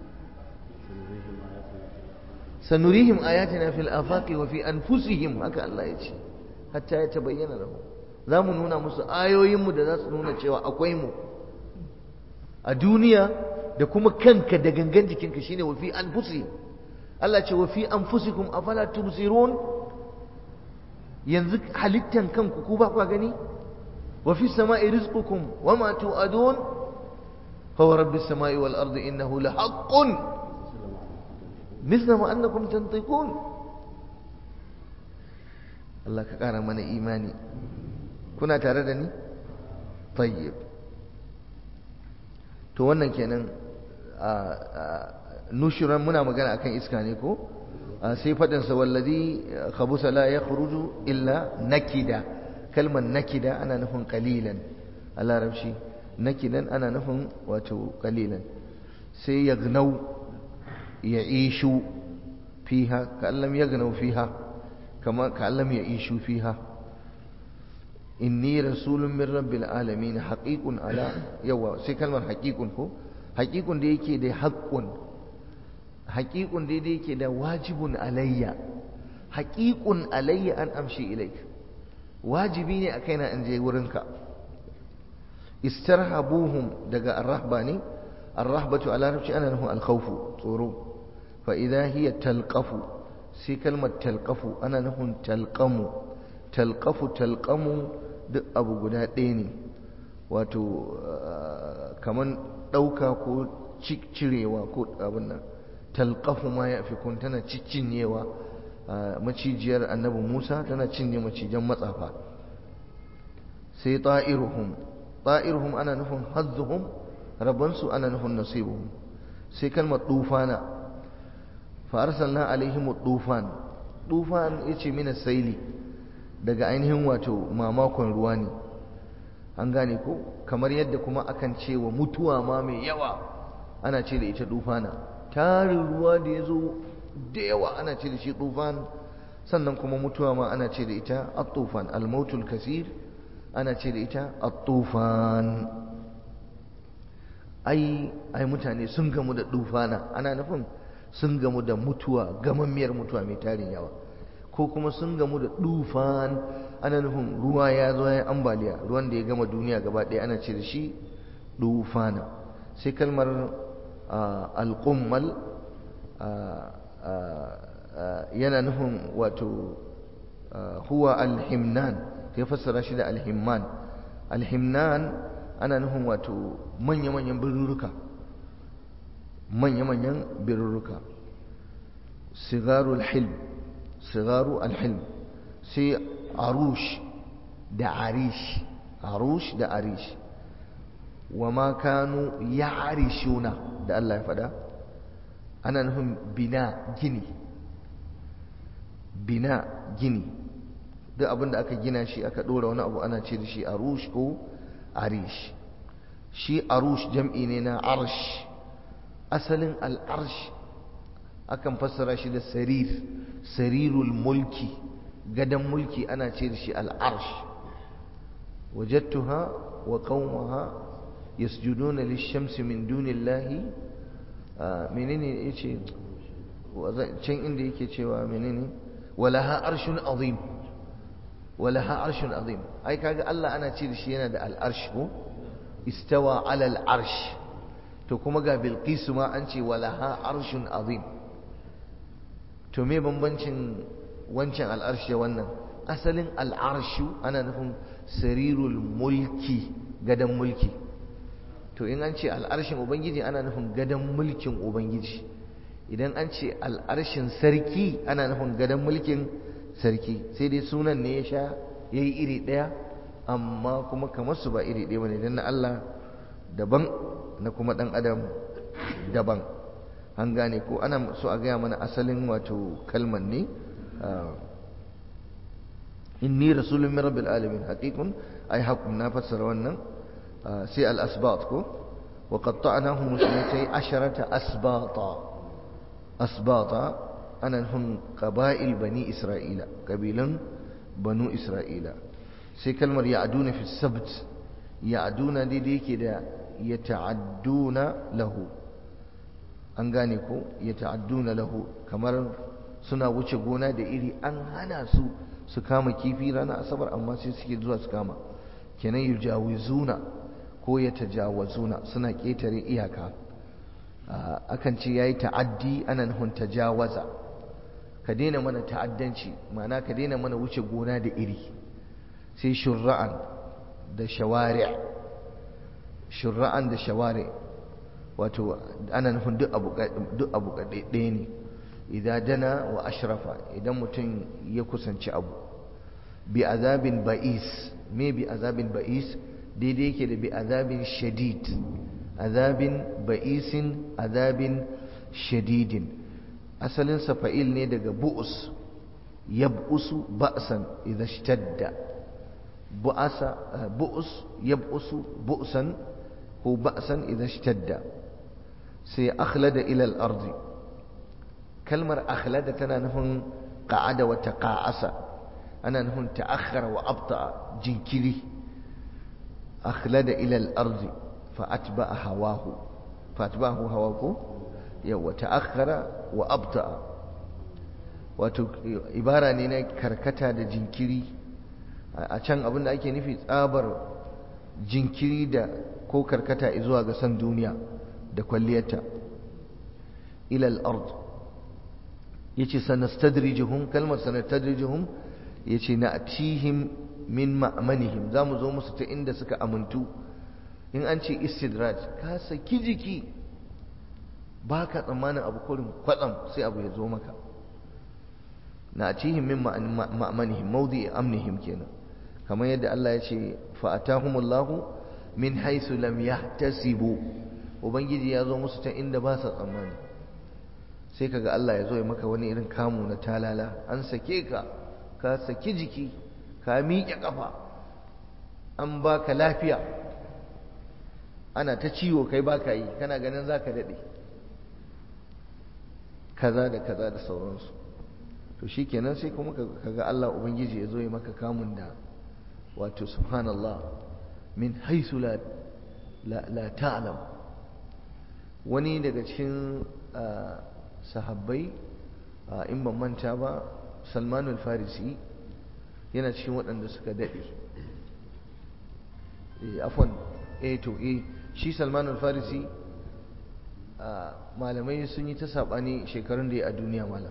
sanurihim ayatina fil afaqi wa fi anfusihim haka Allah ya ce hatta ya tabayyana lahum za mu nuna musu ayoyinmu da za su nuna cewa akwai mu a duniya da kuma kanka da gangan jikinka shine wa fi anfusihim Allah ce wa fi anfusikum afala tubsirun yanzu halittan kanku ku ba ku gani wa fi samai rizqukum wa ma tu'adun fa wa rabbis samai wal ardi innahu la haqqun مثل ما أنكم تنطقون الله كقارا من إيماني كنا تردني طيب to wannan kenan nushiran muna magana akan iska ne ko sai fadin sa wallazi khabusa la yakhruju illa nakida kalmar nakida ana nufin qalilan a larabci nakidan ana nufin wato qalilan sai yagnau يعيشوا فيها كأن لم يغنوا فيها كما كأن لم يعيشوا فيها إني رسول من رب العالمين حقيق على يوا سي كلمة حقيق هو حقيق دي يكي دي حق حقيق دي دي يكي دي واجب علي حقيق علي أن أمشي إليك واجبيني أكينا أن جي ورنك استرهبوهم دقاء الرهباني الرهبة على ربش أنا له الخوف tsoro فإذا هي تلقف سي كلمة تلقف أنا له تلقم تلقف تلقم duk abu guda ɗaya ne wato kaman ɗauka ko cirewa ko abin nan talqafu ma ya fi kun tana ciccinyewa macijiyar annabi musa tana cinye macijan matsafa sai ta'iruhum ta'iruhum ana nufin hazzuhum rabansu ana nufin nasibuhum sai kalmar dufana fa arsalna alaihim dufan dufan yace mina saili daga ainihin wato mamakon ruwa ne an gane ko kamar yadda kuma akan ce wa mutuwa ma mai yawa ana ce da ita dufana tarin ruwa da ya zo da yawa ana ce da shi dufan sannan kuma mutuwa ma ana ce da ita at-tufan al-mautul kasir ana ce da ita at-tufan ai ai mutane sun gamu da dufana ana nufin sun gamu da mutuwa gamammiyar mutuwa mai tarin yawa ko kuma sun gamu da dufan ana nufin ruwa ya zo ya ambaliya ruwan da ya gama duniya gaba ɗaya ana ce da shi dufana sai kalmar alƙummal yana nufin wato huwa alhimnan ya fassara shi da alhimman alhimnan ana nufin wato manya-manyan birruka manya-manyan birruka sigaru alhilm sigaru alhilm sai arush da arish arush da arish wa ma kanu ya'rishuna da Allah ya faɗa ana nufin bina gini bina gini duk abin da aka gina shi aka ɗora wani abu ana ce da shi arush ko arish shi arush jam'i ne na arsh asalin al'arsh akan fassara shi da sarir sarirul mulki gadon mulki ana ce da shi al'arsh wajattuha wa qaumaha yasjuduna lish-shamsi min dunillahi menene yace can inda yake cewa menene walaha arshun azim walaha arshun azim ai kaga Allah ana ce da shi yana da al'arsh ko istawa ala al'arsh to kuma ga bilqisu ma an ce walaha arshun azim to me bambancin wancan al'arshi wannan asalin al'arshu ana nufin sarirul mulki gadan mulki to in an ce al'arshin ubangiji ana nufin gadan mulkin ubangiji idan an ce al'arshin sarki ana nufin gadan mulkin sarki sai dai sunan ne ya sha ya yi iri ɗaya amma kuma kamar su ba iri ɗaya bane don na Allah daban na kuma ɗan adam daban an gane ko ana so a gaya mana asalin wato kalman ne inni rasulun min rabbil alamin haqiqun ai haqqun na fassara wannan sai al asbat ko wa qatta'nahum muslimatay asharata asbata asbata ana nufin qaba'il bani isra'ila kabilan banu isra'ila sai kalmar ya'duna fi sabt ya'duna daidai yake da yata'adduna lahu an gane ko yata'adduna lahu kamar suna wuce gona da iri an hana su su kama kifi ranar asabar amma sai suke zuwa su kama kenan yujawizuna ko yatajawazuna suna ketare iyaka akan ce yayi ta'addi ana nufin tajawaza ka daina mana ta'addanci ma'ana ka daina mana wuce gona da iri sai shurra'an da shawari' shurra'an da shawari' wato ana nufin duk abu duk abu ɗaya ne idan dana wa ashrafa idan mutum ya kusanci abu bi azabin ba'is me bi azabin ba'is daidai yake da bi azabin shadid azabin ba'isin azabin shadidin asalin fa'il ne daga bu'us yab'usu ba'san idza ishtadda bu'asa bu'us yab'usu bu'san ko ba'san idza ishtadda sai akhlada ila al-ardi kalmar akhlada tana nufin qa'ada wa taqa'asa ana nufin ta'akhkhara wa abta'a jinkiri akhlada ila al-ardi fa atba'a hawahu fa atba'ahu hawahu yawa ta'akhkhara wa abta'a wato ibara ne na karkata da jinkiri a can abin da ake nufi tsabar jinkiri da ko karkata zuwa ga san duniya da kwalliyarta ila al-ard yace sanastadrijuhum kalmar sanastadrijuhum yace na'tihim min ma'manihim zamu zo musu ta inda suka amintu in an ce istidraj ka saki jiki baka tsammanin abu kurin kwatsam sai abu ya zo maka na'tihim min ma'manihim mawdi'i amnihim kenan kamar yadda Allah ya ce fa atahumullahu min haythu lam yahtasibu ubangiji ya zo musu ta inda ba sa tsammani sai kaga Allah ya zo ya maka wani irin kamu na talala an sake ka ka saki jiki ka miƙe ƙafa an baka lafiya ana ta ciwo kai baka yi kana ganin zaka daɗe kaza da kaza da sauransu to shikenan sai kuma kaga Allah ubangiji ya zo ya maka kamun da wato subhanallah min haisu la la ta'lam wani daga cikin sahabbai in ban manta ba salmanul farisi yana cikin waɗanda suka daɗe afon eh to eh shi salmanul farisi malamai sun yi ta saɓani shekarun da ya a duniya malam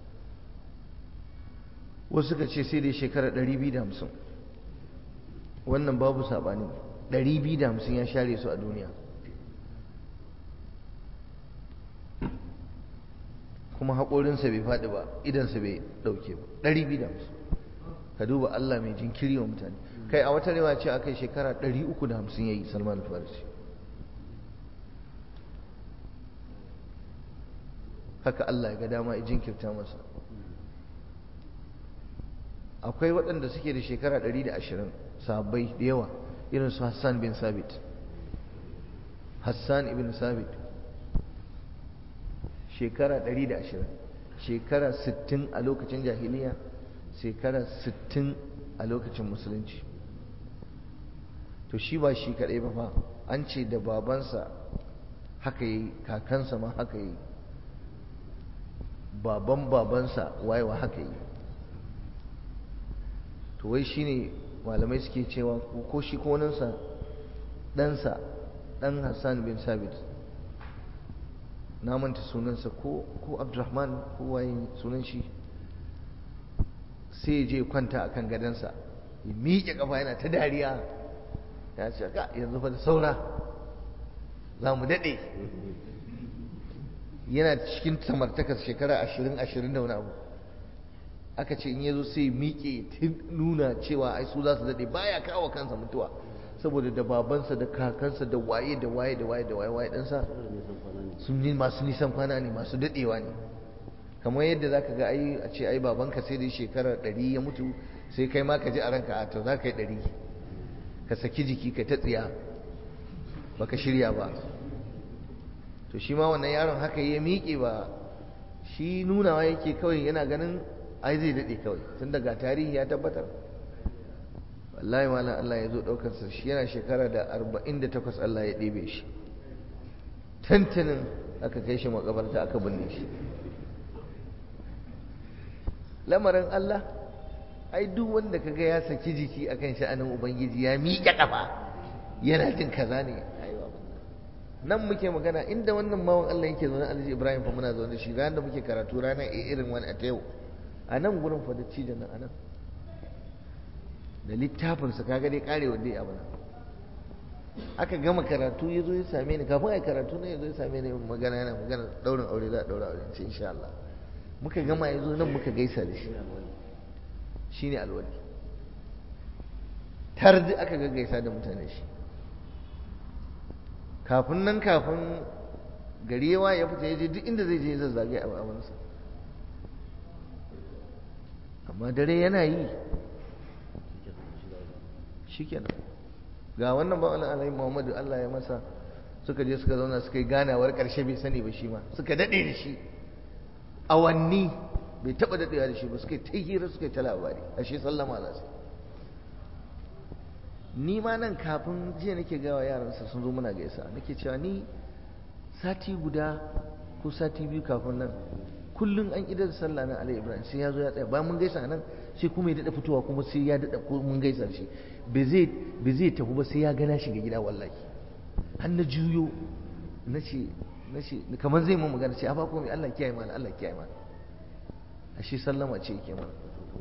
wasu suka ce sai dai shekara 250 wannan babu saɓani 250 ya share su a duniya kuma haƙorinsa bai faɗi ba idansa bai ɗauke ba ɗari biyu da hamsin ka duba Allah mai jinkiri wa mutane kai a wata rewa ce aka yi shekara ɗari uku da hamsin ya yi salman farisi haka Allah ya ga dama ya jinkirta masa akwai waɗanda suke da shekara ɗari da ashirin sahabbai da yawa irin su Hassan bin Sabit Hassan ibn Sabit shekara 120 shekara 60 a lokacin jahiliya shekara 60 a lokacin musulunci to shi ba shi kaɗai ba fa an ce da babansa haka yi kakansa ma haka yi baban babansa wayewa haka yi to wai shi ne malamai suke cewa ko shi ko ɗansa ɗansa ɗan hassan bin sabit na manta sunansa ko ko abdurrahman ko waye sunan shi sai je kwanta a kan gadansa ya miƙe ƙafa yana ta dariya ya ce ka yanzu fa da saura za mu daɗe yana cikin samartakar shekara ashirin ashirin da wani abu aka ce in ya zo sai miƙe ta nuna cewa ai su za su daɗe baya kawo kansa mutuwa saboda da babansa da kakansa da waye da waye da waye da waye waye ɗansa sun yi masu nisan kwana ne masu daɗewa ne kamar yadda za ka ga ai a ce ai babanka sai dai shekara ɗari ya mutu sai kai ma ka ji a ranka a to za ka yi ɗari ka saki jiki ka ta tsiya baka shirya ba to shi ma wannan yaron haka ya miƙe ba shi nunawa yake kawai yana ganin ai zai daɗe kawai tun daga tarihi ya tabbatar wallahi wala Allah ya zo ɗaukarsa shi yana shekara da arba'in da takwas Allah ya ɗebe shi tantanin aka kai shi makabarta aka binne shi lamarin Allah ai duk wanda kaga ya saki jiki akan sha'anin ubangiji ya miƙe ƙafa yana jin kaza ne nan muke magana inda wannan bawan Allah yake zaune Alhaji Ibrahim fa muna zaune shi ranar da muke karatu ranar irin wani a ta yau a nan gurin fa da cijin nan a nan da littafinsa kaga dai karewa dai abu nan aka gama karatu ya zo ya same ni kafin a yi karatu ne ya zo ya same ni magana yana magana daurin aure za a daura aure ce insha Allah muka gama ya zo nan muka gaisa da shi shi ne alwali tar da aka gaggaisa da mutane shi kafin nan kafin gari yawa ya fita ya je duk inda zai je ya zazzage a amansa amma dare yana yi shikenan ga wannan ba wani alayi muhammadu allah ya masa suka je suka zauna suka yi ganawar karshe bai sani ba shi ma suka daɗe da shi awanni bai taɓa daɗewa da shi ba suka yi ta hira suka yi ta labari a shi sallama za su ni ma nan kafin jiya nake gawa yaransa sun zo muna gaisa nake cewa ni sati guda ko sati biyu kafin nan kullum an idar sallah na alai ibrahim sai ya zo ya tsaya bayan mun gaisa nan sai kuma ya daɗa fitowa kuma sai ya daɗa ko mun gaisa shi bai zai tafi ba sai ya gana shiga gida wallahi har na juyo na ce na ce kamar zai mun magana ce a ba komai Allah kiyaye mana Allah kiyaye mana ashe sallama ce yake mana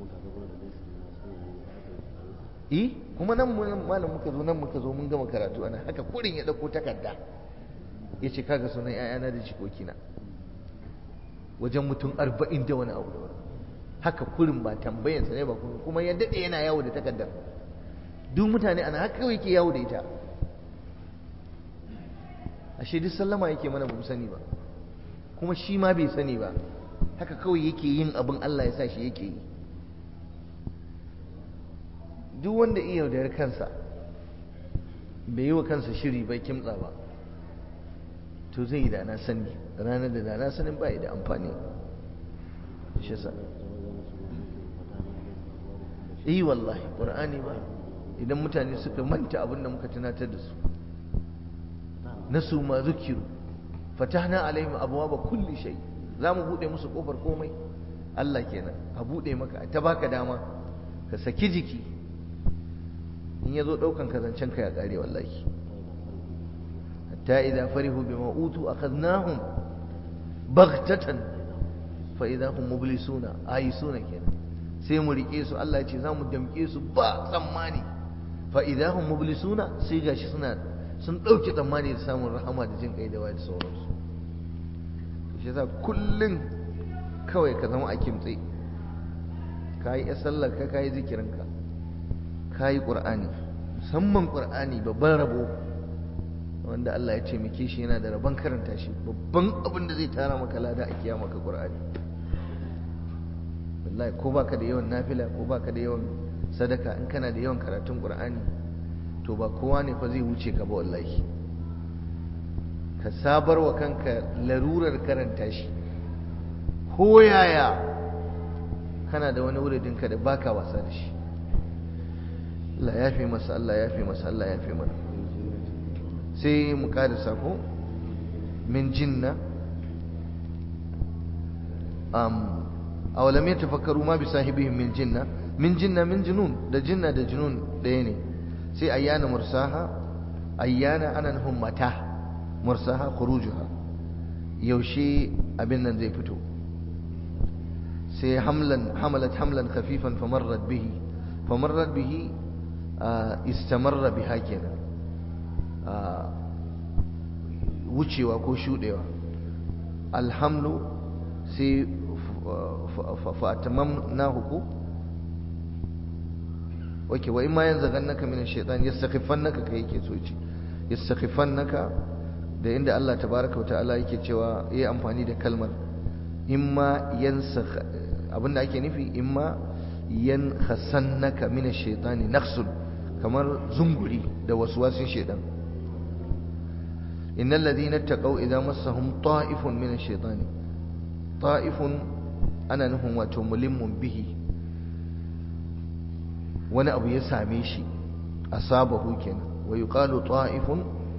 eh kuma nan malam muka zo nan muka zo mun gama karatu ana haka kurin ya dauko takarda ya ce kaga sunan ƴaƴana da jikokina wajen mutum arba'in da wani abu da wani haka kurin ba tambayansa ne ba kuma kuma ya daɗe yana yawo da takardar duk mutane ana haka kawai ke yawo da ita ashe duk sallama yake mana ba mu sani ba kuma shi ma bai sani ba haka kawai yake yin abin Allah ya sa shi yake yi duk wanda iya yaudar kansa bai yi wa kansa shiri bai kimtsa ba to zai yi da na sani ranar da da na sanin ba da amfani shi sa yi wallahi ƙur'ani ba idan mutane suka manta abin da muka tunatar da su nasu ma zukiru fatahna alaihim abwaaba kulli shay za mu bude musu kofar komai Allah kenan a bude maka ta baka dama ka saki jiki in yazo daukan ka zancen ka ya kare wallahi hatta idza farihu bima utu akhadnahum baghtatan fa idza hum mublisuna ayisuna kenan sai mu rike su Allah ya ce za mu damke su ba tsammani fa idza hum mublisuna sai gashi suna sun ɗauke tsammani da samun rahama da jin kai da waye da sauransu shi yasa kullum kawai ka zama a kimtse ka yi sallar ka ka yi zikirinka ka yi ƙur'ani musamman ƙur'ani babban rabo wanda Allah ya taimake shi yana da rabon karanta shi babban abin da zai tara maka lada a kiyama ka ƙur'ani wallahi ko baka da yawan nafila ko baka da yawan sadaka in kana da yawan karatun ƙur'ani to ba kowa ne fa zai wuce ka ba wallahi ka sabar wa kanka larurar karanta shi ko yaya kana da wani wuridinka da baka wasa da shi Allah ya fi masa Allah ya fi masa Allah ya fi mana sai mu karisa ko min jinna um awalam yatafakkaru ma bi sahibihim min jinna min jinna min junun da jinna da junun ɗaya ne sai ayyana mursaha ayyana ana nufin mata mursaha khurujuha yaushe abin nan zai fito sai hamlan hamalat hamlan khafifan famarrat bihi famarrat bihi istamarra biha kenan wucewa ko shudewa alhamlu sai fa'atamamnahu ko wake wa imma yanzaghannaka min ash-shaytan yastakhifannaka kai yake so ce yastakhifannaka da inda Allah tabaaraka wa ta'ala yake cewa yayi amfani da kalmar imma yansakh abinda ake nufi imma yankhasannaka min ash-shaytani nakhsun kamar zunguri da waswasin shaytan innal ladhina taqaw idza massahum ta'ifun min ash-shaytani ta'ifun ana nufin wato mulimmun bihi wani abu ya same shi asabahu kenan wa yuqalu ta'ifun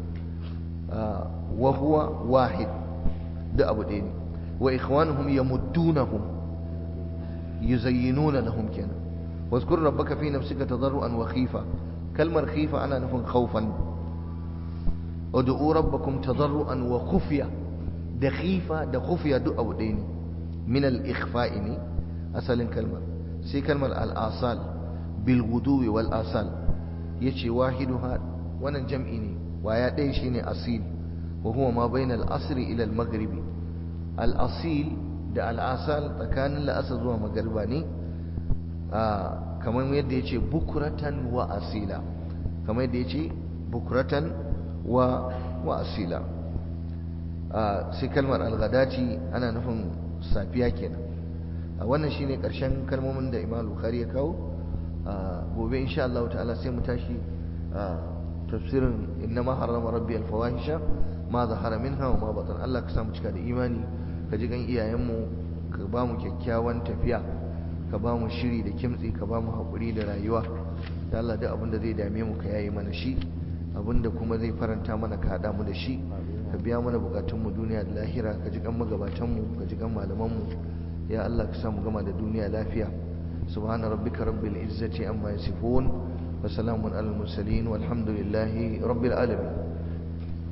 wa huwa wahid da abu ɗaya ne wa ikhwanuhum yamuddunahum yuzayyinuna lahum kenan واذكر ربك في نفسك تضرعا وخيفا كلمة خيفة أنا نفهم خوفا ادعوا ربكم تضرعا وخفيا دخيفة دخفيا دو أو ديني من الإخفاء أصل كلمة سي كلمة الآصال بالغدو والآصال يشي واحدها وانا جمعيني ويا ديشيني أصيل وهو ما بين الأصر إلى المغرب الأصيل da al'asal tsakanin la'asar zuwa magariba ne kamar yadda ya ce bukuratan wa asila kamar yadda ya ce bukuratan wa asila sai kalmar algadati ana nufin safiya kenan wannan shine karshen kalmomin da imam bukhari ya kawo gobe insha Allah ta'ala sai mu tashi tafsirin innama harrama rabbi alfawahisha ma zahara minha wa ma batan Allah ka samu cika da imani ka ji gan iyayenmu ka ba mu kyakkyawan tafiya ka ba mu shiri da kimtsi ka ba mu haƙuri da rayuwa da Allah duk abin da zai dame mu ka yayi mana shi abin da kuma zai faranta mana ka haɗa mu da shi ka biya mana bukatunmu duniya da lahira ka ji kan magabatanmu ka ji kan malamanmu ya Allah ka samu gama da duniya lafiya subhana rabbika rabbil izzati amma yasifun wa salamun alal mursalin walhamdulillahi rabbil alamin